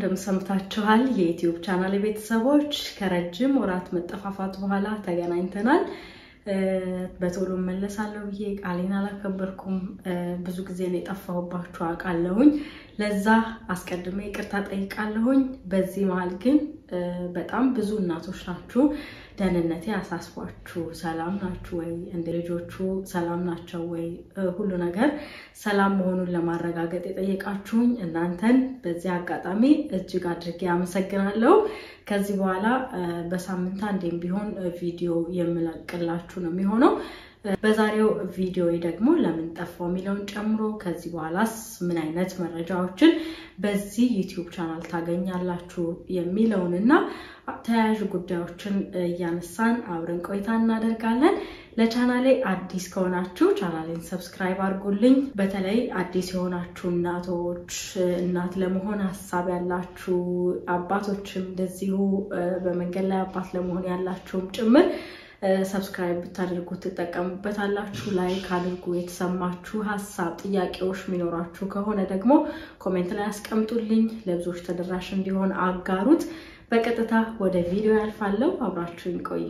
እንደምሰምታችኋል የዩትዩብ ቻናል ቤተሰቦች ከረጅም ወራት መጠፋፋት በኋላ ተገናኝተናል። በቶሎ መለሳለሁ ብዬ ቃሌን አላከበርኩም። ብዙ ጊዜ ነው የጠፋሁባችሁ አውቃለሁኝ። ለዛ አስቀድሜ ይቅርታ ጠይቃለሁኝ። በዚህ መሀል ግን በጣም ብዙ እናቶች ናችሁ ደህንነቴ አሳስቧችሁ ሰላም ናችሁ ወይ? እንደ ልጆቹ ሰላም ናቸው ወይ? ሁሉ ነገር ሰላም መሆኑን ለማረጋገጥ የጠየቃችሁኝ እናንተን በዚህ አጋጣሚ እጅግ አድርጌ አመሰግናለሁ። ከዚህ በኋላ በሳምንት አንዴም ቢሆን ቪዲዮ የምለቅላችሁ ነው የሚሆነው። በዛሬው ቪዲዮ ደግሞ ለምን ጠፋው የሚለውን ጨምሮ ከዚህ በኋላስ ምን አይነት መረጃዎችን በዚህ ዩቲዩብ ቻናል ታገኛላችሁ የሚለውን እና ተያያዥ ጉዳዮችን እያነሳን አብረን ቆይታ እናደርጋለን። ለቻናሌ አዲስ ከሆናችሁ ቻናሌን ሰብስክራይብ አድርጉልኝ። በተለይ አዲስ የሆናችሁ እናቶች፣ እናት ለመሆን ሀሳብ ያላችሁ አባቶችም እንደዚሁ በመንገድ ላይ አባት ለመሆን ያላችሁም ጭምር ሰብስክራይብ ብታደርጉ ትጠቀሙበታላችሁ። ላይክ አድርጉ። የተሰማችሁ ሀሳብ፣ ጥያቄዎች የሚኖራችሁ ከሆነ ደግሞ ኮሜንት ላይ አስቀምጡልኝ። ለብዙዎች ተደራሽ እንዲሆን አጋሩት። በቀጥታ ወደ ቪዲዮ ያልፋለሁ። አብራችሁኝ ቆዩ።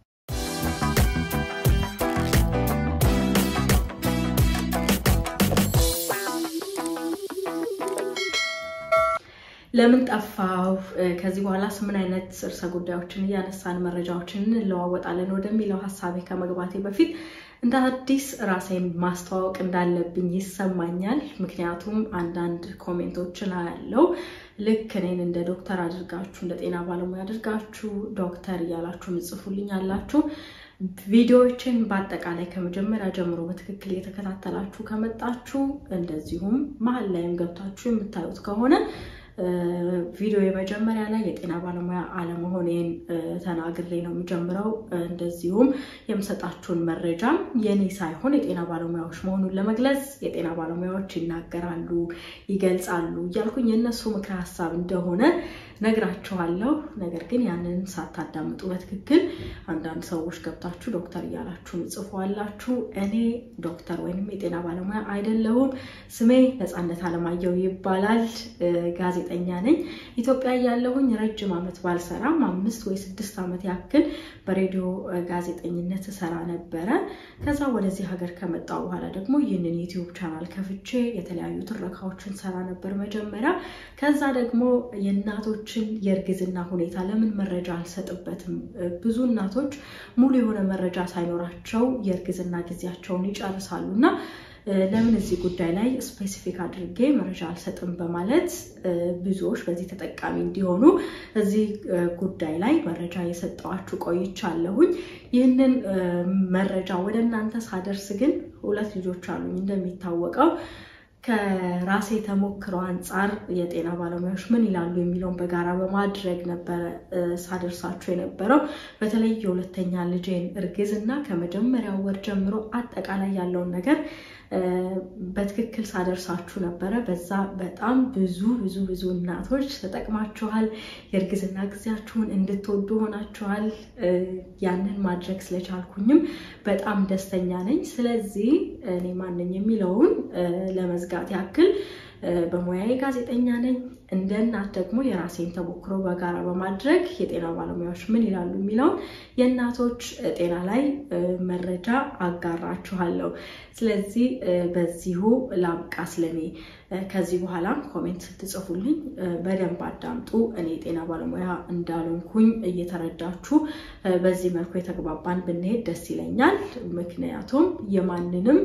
ለምን ጠፋው? ከዚህ በኋላስ ምን አይነት ርዕሰ ጉዳዮችን እያነሳን መረጃዎችን እንለዋወጣለን ወደሚለው ሀሳቤ ከመግባቴ በፊት እንደ አዲስ ራሴን ማስተዋወቅ እንዳለብኝ ይሰማኛል። ምክንያቱም አንዳንድ ኮሜንቶችን አያለው ልክ እኔን እንደ ዶክተር አድርጋችሁ እንደ ጤና ባለሙያ አድርጋችሁ ዶክተር እያላችሁ ምጽፉልኝ አላችሁ። ቪዲዮዎችን በአጠቃላይ ከመጀመሪያ ጀምሮ በትክክል እየተከታተላችሁ ከመጣችሁ እንደዚሁም መሀል ላይም ገብታችሁ የምታዩት ከሆነ ቪዲዮ የመጀመሪያ ላይ የጤና ባለሙያ አለመሆኔን ተናግሬ ነው የሚጀምረው። እንደዚሁም የምሰጣችሁን መረጃም የኔ ሳይሆን የጤና ባለሙያዎች መሆኑን ለመግለጽ የጤና ባለሙያዎች ይናገራሉ፣ ይገልጻሉ እያልኩኝ የእነሱ ምክረ ሀሳብ እንደሆነ ነግራችኋለሁ። ነገር ግን ያንን ሳታዳምጡ በትክክል አንዳንድ ሰዎች ገብታችሁ ዶክተር እያላችሁ ምጽፏላችሁ። እኔ ዶክተር ወይንም የጤና ባለሙያ አይደለሁም። ስሜ ነፃነት አለማየሁ ይባላል። ጋዜጠኛ ነኝ። ኢትዮጵያ ያለሁኝ ረጅም ዓመት ባልሰራም አምስት ወይ ስድስት ዓመት ያክል በሬዲዮ ጋዜጠኝነት ሰራ ነበረ። ከዛ ወደዚህ ሀገር ከመጣሁ በኋላ ደግሞ ይህንን ዩቲዩብ ቻናል ከፍቼ የተለያዩ ትረካዎችን ሰራ ነበር መጀመሪያ። ከዛ ደግሞ የእናቶችን የእርግዝና ሁኔታ ለምን መረጃ አልሰጥበትም? ብዙ እናቶች ሙሉ የሆነ መረጃ ሳይኖራቸው የእርግዝና ጊዜያቸውን ይጨርሳሉ እና ለምን እዚህ ጉዳይ ላይ ስፔሲፊክ አድርጌ መረጃ አልሰጥም በማለት ብዙዎች በዚህ ተጠቃሚ እንዲሆኑ እዚህ ጉዳይ ላይ መረጃ የሰጠዋችሁ ቆይቻለሁኝ። ይህንን መረጃ ወደ እናንተ ሳደርስ ግን ሁለት ልጆች አሉኝ እንደሚታወቀው ከራሴ ተሞክሮ አንጻር የጤና ባለሙያዎች ምን ይላሉ የሚለውን በጋራ በማድረግ ነበረ ሳደርሳችሁ የነበረው። በተለይ የሁለተኛ ልጄን እርግዝና ከመጀመሪያው ወር ጀምሮ አጠቃላይ ያለውን ነገር በትክክል ሳደርሳችሁ ነበረ። በዛ በጣም ብዙ ብዙ ብዙ እናቶች ተጠቅማችኋል። የእርግዝና ጊዜያችሁን እንድትወዱ ሆናችኋል። ያንን ማድረግ ስለቻልኩኝም በጣም ደስተኛ ነኝ። ስለዚህ እኔ ማንኝ የሚለውን ለመዝጋት ያክል በሙያዬ ጋዜጠኛ ነኝ። እንደ እናት ደግሞ የራሴን ተሞክሮ በጋራ በማድረግ የጤና ባለሙያዎች ምን ይላሉ የሚለውን የእናቶች ጤና ላይ መረጃ አጋራችኋለሁ። ስለዚህ በዚሁ ላብቃ ስለኔ። ከዚህ በኋላም ኮሜንት ስትጽፉልኝ በደንብ አዳምጡ። እኔ የጤና ባለሙያ እንዳልሆንኩኝ እየተረዳችሁ በዚህ መልኩ የተግባባን ብንሄድ ደስ ይለኛል። ምክንያቱም የማንንም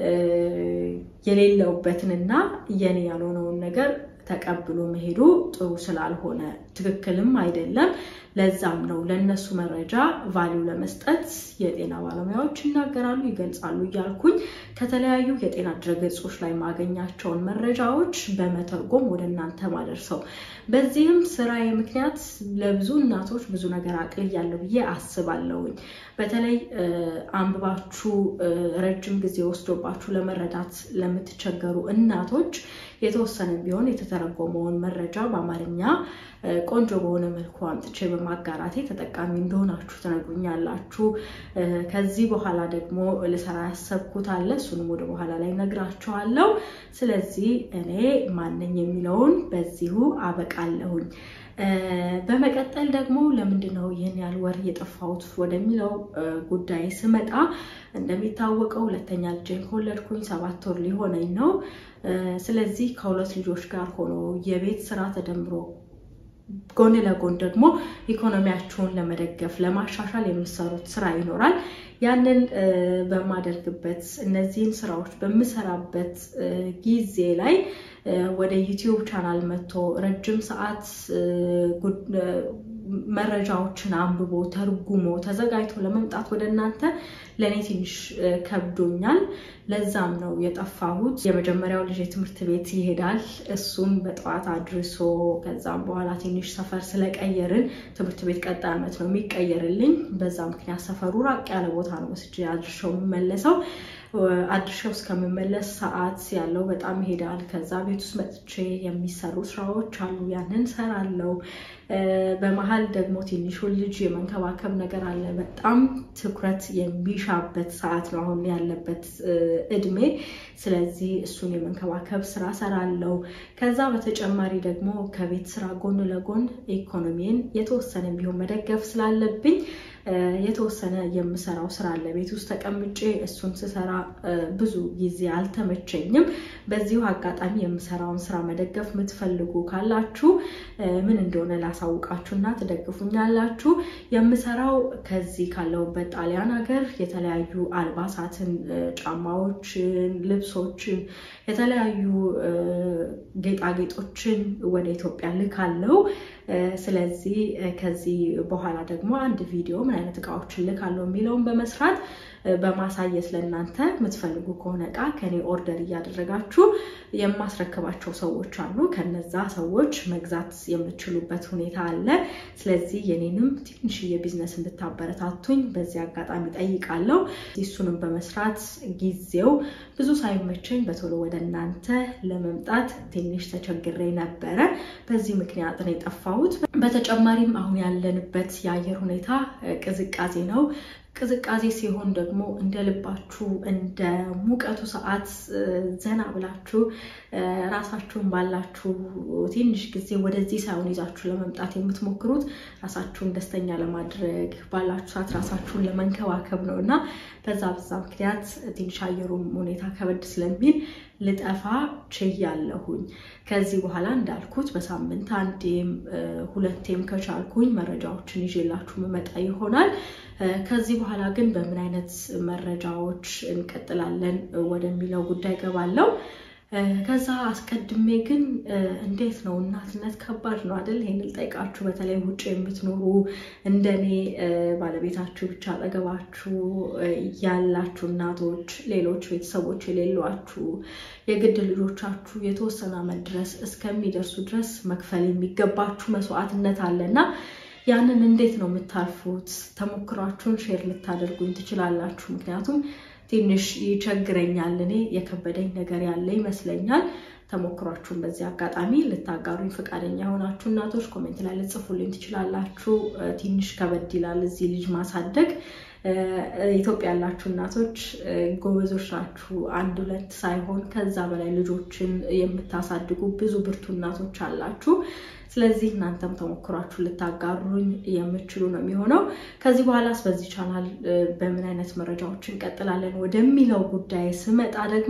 የሌለውበትንና የኔ ያልሆነውን ነገር ተቀብሎ መሄዱ ጥሩ ስላልሆነ ትክክልም አይደለም። ለዛም ነው ለእነሱ መረጃ ቫሊው ለመስጠት የጤና ባለሙያዎች ይናገራሉ፣ ይገልጻሉ እያልኩኝ ከተለያዩ የጤና ድረገጾች ላይ ማገኛቸውን መረጃዎች በመተርጎም ወደ እናንተ ማደርሰው። በዚህም ስራዬ ምክንያት ለብዙ እናቶች ብዙ ነገር አቅልያለሁ ብዬ አስባለሁኝ። በተለይ አንብባችሁ ረጅም ጊዜ ወስዶባችሁ ለመረዳት ለምትቸገሩ እናቶች የተወሰነ ቢሆን የተተረጎመውን መረጃ በአማርኛ ቆንጆ በሆነ መልኩ አምጥቼ በማጋራቴ ተጠቃሚ እንደሆናችሁ ትነግሩኛላችሁ። ከዚህ በኋላ ደግሞ ልሰራ ያሰብኩት አለ። እሱንም ወደ በኋላ ላይ ነግራችኋለሁ። ስለዚህ እኔ ማነኝ የሚለውን በዚሁ አበቃለሁኝ። በመቀጠል ደግሞ ለምንድን ነው ይህን ያህል ወር የጠፋሁት ወደሚለው ጉዳይ ስመጣ እንደሚታወቀው ሁለተኛ ልጄን ከወለድኩኝ ሰባት ወር ሊሆነኝ ነው። ስለዚህ ከሁለት ልጆች ጋር ሆኖ የቤት ስራ ተደምሮ ጎን ለጎን ደግሞ ኢኮኖሚያችሁን ለመደገፍ ለማሻሻል የምሰሩት ስራ ይኖራል። ያንን በማደርግበት እነዚህን ስራዎች በምሰራበት ጊዜ ላይ ወደ ዩቲዩብ ቻናል መጥቶ ረጅም ሰዓት መረጃዎችን አንብቦ ተርጉሞ ተዘጋጅቶ ለመምጣት ወደ እናንተ ለእኔ ትንሽ ከብዶኛል። ለዛም ነው የጠፋሁት። የመጀመሪያው ልጅ ትምህርት ቤት ይሄዳል። እሱም በጠዋት አድርሶ ከዛም በኋላ ትንሽ ሰፈር ስለቀየርን ትምህርት ቤት ቀጣይ ዓመት ነው የሚቀየርልኝ። በዛ ምክንያት ሰፈሩ ራቅ ያለ ቦታ ነው ወስጄ አድርሸው የምመለሰው። አድርሻው እስከምመለስ ሰዓት ያለው በጣም ይሄዳል። ከዛ ቤት ውስጥ መጥቼ የሚሰሩ ስራዎች አሉ፣ ያንን ሰራለው። በመሀል ደግሞ ትንሹን ልጅ የመንከባከብ ነገር አለ። በጣም ትኩረት የሚሻበት ሰዓት ነው አሁን ያለበት እድሜ። ስለዚህ እሱን የመንከባከብ ስራ ሰራለው። ከዛ በተጨማሪ ደግሞ ከቤት ስራ ጎን ለጎን ኢኮኖሚን የተወሰነ ቢሆን መደገፍ ስላለብኝ የተወሰነ የምሰራው ስራ አለ። ቤት ውስጥ ተቀምጬ እሱን ስሰራ ብዙ ጊዜ አልተመቸኝም። በዚሁ አጋጣሚ የምሰራውን ስራ መደገፍ የምትፈልጉ ካላችሁ ምን እንደሆነ ላሳውቃችሁና ትደግፉኛላችሁ። የምሰራው ከዚህ ካለሁበት ጣሊያን ሀገር የተለያዩ አልባሳትን፣ ጫማዎችን፣ ልብሶችን፣ የተለያዩ ጌጣጌጦችን ወደ ኢትዮጵያ ልካለው። ስለዚህ ከዚህ በኋላ ደግሞ አንድ ቪዲዮ ምን አይነት እቃዎችን ልካለው የሚለውን በመስራት በማሳየት ለእናንተ የምትፈልጉ ከሆነ እቃ ከኔ ኦርደር እያደረጋችሁ የማስረክባቸው ሰዎች አሉ። ከነዛ ሰዎች መግዛት የምትችሉበት ሁኔታ አለ። ስለዚህ የኔንም ትንሽዬ ቢዝነስ እንድታበረታቱኝ በዚህ አጋጣሚ ጠይቃለሁ። እሱንም በመስራት ጊዜው ብዙ ሳይመቸኝ በቶሎ ወደ እናንተ ለመምጣት ትንሽ ተቸግሬ ነበረ። በዚህ ምክንያት ነው የጠፋሁት። በተጨማሪም አሁን ያለንበት የአየር ሁኔታ ቅዝቃዜ ነው። ቅዝቃዜ ሲሆን ደግሞ እንደ ልባችሁ እንደ ሙቀቱ ሰዓት ዘና ብላችሁ ራሳችሁን ባላችሁ ትንሽ ጊዜ ወደዚህ ሳይሆን ይዛችሁ ለመምጣት የምትሞክሩት ራሳችሁን ደስተኛ ለማድረግ ባላችሁ ሰዓት ራሳችሁን ለመንከባከብ ነው እና በዛ በዛ ምክንያት ትንሽ አየሩም ሁኔታ ከበድ ስለሚል ልጠፋ ችያለሁኝ። ከዚህ በኋላ እንዳልኩት በሳምንት አንዴም ሁለቴም ከቻልኩኝ መረጃዎችን ይዤላችሁ መመጣ ይሆናል። ከዚህ በኋላ ግን በምን አይነት መረጃዎች እንቀጥላለን ወደሚለው ጉዳይ ገባለው። ከዛ አስቀድሜ ግን እንዴት ነው እናትነት ከባድ ነው አይደል? ይሄን ልጠይቃችሁ። በተለይ ውጭ የምትኖሩ እንደኔ ባለቤታችሁ ብቻ አጠገባችሁ ያላችሁ እናቶች፣ ሌሎች ቤተሰቦች የሌሏችሁ የግድ ልጆቻችሁ የተወሰነ ዓመት ድረስ እስከሚደርሱ ድረስ መክፈል የሚገባችሁ መስዋዕትነት አለና ያንን እንዴት ነው የምታልፉት? ተሞክሯችሁን ሼር ልታደርጉኝ ትችላላችሁ። ምክንያቱም ትንሽ ይቸግረኛል። እኔ የከበደኝ ነገር ያለ ይመስለኛል። ተሞክሯችሁን በዚህ አጋጣሚ ልታጋሩኝ ፈቃደኛ የሆናችሁ እናቶች ኮሜንት ላይ ልጽፉልኝ ትችላላችሁ። ትንሽ ከበድ ይላል እዚህ ልጅ ማሳደግ። ኢትዮጵያ ያላችሁ እናቶች ጎበዞች ናችሁ። አንድ ሁለት ሳይሆን ከዛ በላይ ልጆችን የምታሳድጉ ብዙ ብርቱ እናቶች አላችሁ። ስለዚህ እናንተም ተሞክሯችሁ ልታጋሩኝ የምችሉ ነው የሚሆነው። ከዚህ በኋላስ በዚህ ቻናል በምን አይነት መረጃዎች እንቀጥላለን ወደሚለው ጉዳይ ስመጣ ደግሞ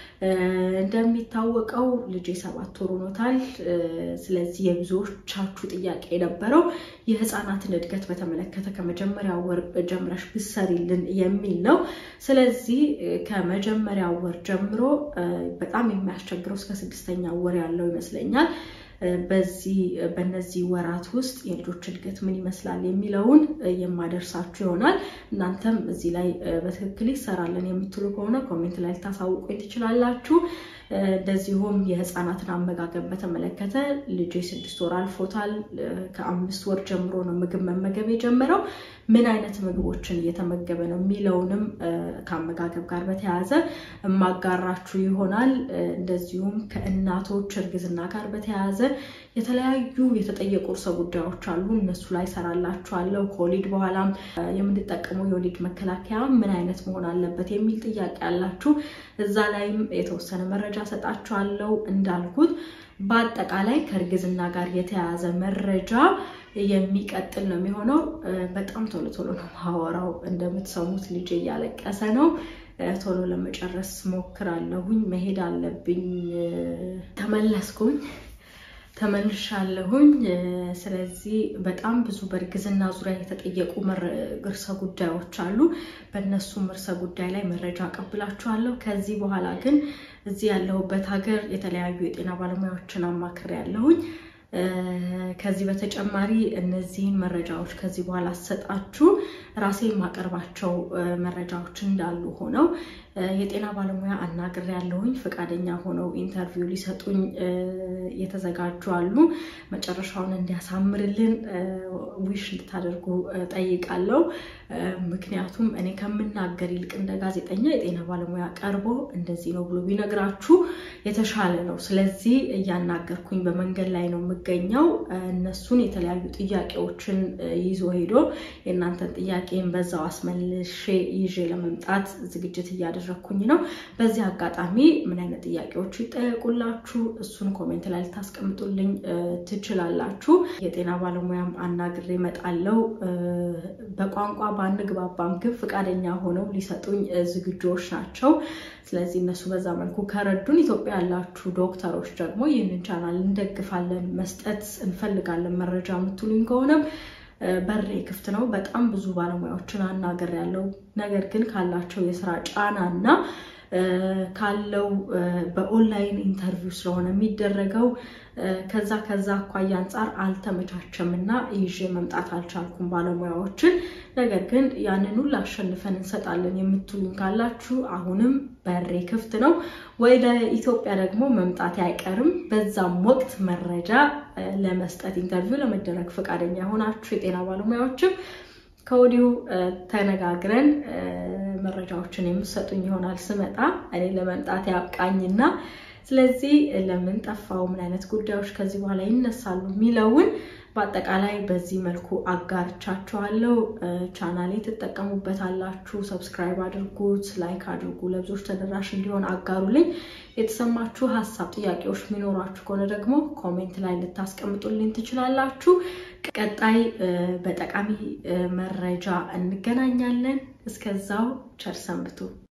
እንደሚታወቀው ልጄ ሰባት ወር ሆኖታል። ስለዚህ የብዙዎቻችሁ ጥያቄ የነበረው የህፃናትን እድገት በተመለከተ ከመጀመሪያ ወር ጀምረሽ ብሰሪልን የሚል ነው። ስለዚህ ከመጀመሪያ ወር ጀምሮ በጣም የሚያስቸግረው እስከ ስድስተኛ ወር ያለው ይመስለኛል። በዚህ በነዚህ ወራት ውስጥ የልጆች እድገት ምን ይመስላል የሚለውን የማደርሳችሁ ይሆናል። እናንተም እዚህ ላይ በትክክል ይሰራለን የምትሉ ከሆነ ኮሜንት ላይ ልታሳውቁኝ ትችላላችሁ። እንደዚሁም የህፃናትን አመጋገብ በተመለከተ ልጄ ስድስት ወር አልፎታል። ከአምስት ወር ጀምሮ ነው ምግብ መመገብ የጀመረው። ምን አይነት ምግቦችን እየተመገበ ነው የሚለውንም ከአመጋገብ ጋር በተያያዘ የማጋራችሁ ይሆናል። እንደዚሁም ከእናቶች እርግዝና ጋር በተያያዘ የተለያዩ የተጠየቁ ርዕሰ ጉዳዮች አሉ። እነሱ ላይ ሰራላችኋለሁ። ከወሊድ በኋላም የምንጠቀመው የወሊድ መከላከያ ምን አይነት መሆን አለበት የሚል ጥያቄ ያላችሁ፣ እዛ ላይም የተወሰነ መረጃ ሰጣችኋለሁ። እንዳልኩት በአጠቃላይ ከእርግዝና ጋር የተያያዘ መረጃ የሚቀጥል ነው የሚሆነው። በጣም ቶሎ ቶሎ ነው ማወራው። እንደምትሰሙት ልጄ እያለቀሰ ነው። ቶሎ ለመጨረስ ሞክራለሁኝ። መሄድ አለብኝ። ተመለስኩኝ ተመልሻለሁኝ። ስለዚህ በጣም ብዙ በእርግዝና ዙሪያ የተጠየቁ ርዕሰ ጉዳዮች አሉ። በእነሱም ርዕሰ ጉዳይ ላይ መረጃ አቀብላችኋለሁ። ከዚህ በኋላ ግን እዚህ ያለሁበት ሀገር የተለያዩ የጤና ባለሙያዎችን አማክሬ ያለሁኝ። ከዚህ በተጨማሪ እነዚህን መረጃዎች ከዚህ በኋላ አሰጣችሁ ራሴ የማቀርባቸው መረጃዎች እንዳሉ ሆነው የጤና ባለሙያ አናግሬ ያለሁኝ ፈቃደኛ ሆነው ኢንተርቪው ሊሰጡኝ የተዘጋጁ አሉ። መጨረሻውን እንዲያሳምርልን ዊሽ እንድታደርጉ ጠይቃለሁ። ምክንያቱም እኔ ከምናገር ይልቅ እንደ ጋዜጠኛ የጤና ባለሙያ ቀርቦ እንደዚህ ነው ብሎ ቢነግራችሁ የተሻለ ነው። ስለዚህ እያናገርኩኝ በመንገድ ላይ ነው የምገኘው። እነሱን የተለያዩ ጥያቄዎችን ይዞ ሄዶ የእናንተን ጥያቄን በዛው አስመልሼ ይዤ ለመምጣት ዝግጅት እያደረግኩኝ ነው። በዚህ አጋጣሚ ምን አይነት ጥያቄዎች ይጠየቁላችሁ እሱን ኮሜንት ላይ ልታስቀምጡልኝ ትችላላችሁ። የጤና ባለሙያም አናግሬ እመጣለሁ። በቋንቋ ባንግባባም ግን ፈቃደኛ ሆነው ሊሰጡኝ ዝግጁዎች ናቸው። ስለዚህ እነሱ በዛ መልኩ ከረዱን፣ ኢትዮጵያ ያላችሁ ዶክተሮች ደግሞ ይህንን ቻናል እንደግፋለን፣ መስጠት እንፈልጋለን መረጃ የምትሉኝ ከሆነም በሬ ክፍት ነው። በጣም ብዙ ባለሙያዎችን አናግሬያለሁ። ነገር ግን ካላቸው የስራ ጫና እና ካለው በኦንላይን ኢንተርቪው ስለሆነ የሚደረገው ከዛ ከዛ አኳያ አንጻር አልተመቻቸም እና ይዤ መምጣት አልቻልኩም ባለሙያዎችን። ነገር ግን ያንን ሁሉ አሸንፈን እንሰጣለን የምትሉኝ ካላችሁ አሁንም በሬ ክፍት ነው። ወደ ኢትዮጵያ ደግሞ መምጣት አይቀርም። በዛም ወቅት መረጃ ለመስጠት ኢንተርቪው ለመደረግ ፈቃደኛ የሆናችሁ የጤና ባለሙያዎችም ከወዲሁ ተነጋግረን መረጃዎችን የምሰጡኝ ይሆናል ስመጣ እኔ ለመምጣት ያብቃኝና ስለዚህ ለምን ጠፋው፣ ምን አይነት ጉዳዮች ከዚህ በኋላ ይነሳሉ የሚለውን በአጠቃላይ በዚህ መልኩ አጋርቻችኋለሁ። ቻናሌ ትጠቀሙበታላችሁ። ሰብስክራይብ አድርጉት፣ ላይክ አድርጉ፣ ለብዙዎች ተደራሽ እንዲሆን አጋሩልኝ። የተሰማችሁ ሀሳብ፣ ጥያቄዎች የሚኖሯችሁ ከሆነ ደግሞ ኮሜንት ላይ ልታስቀምጡልኝ ትችላላችሁ። ቀጣይ በጠቃሚ መረጃ እንገናኛለን። እስከዛው ቸር ሰንብቱ።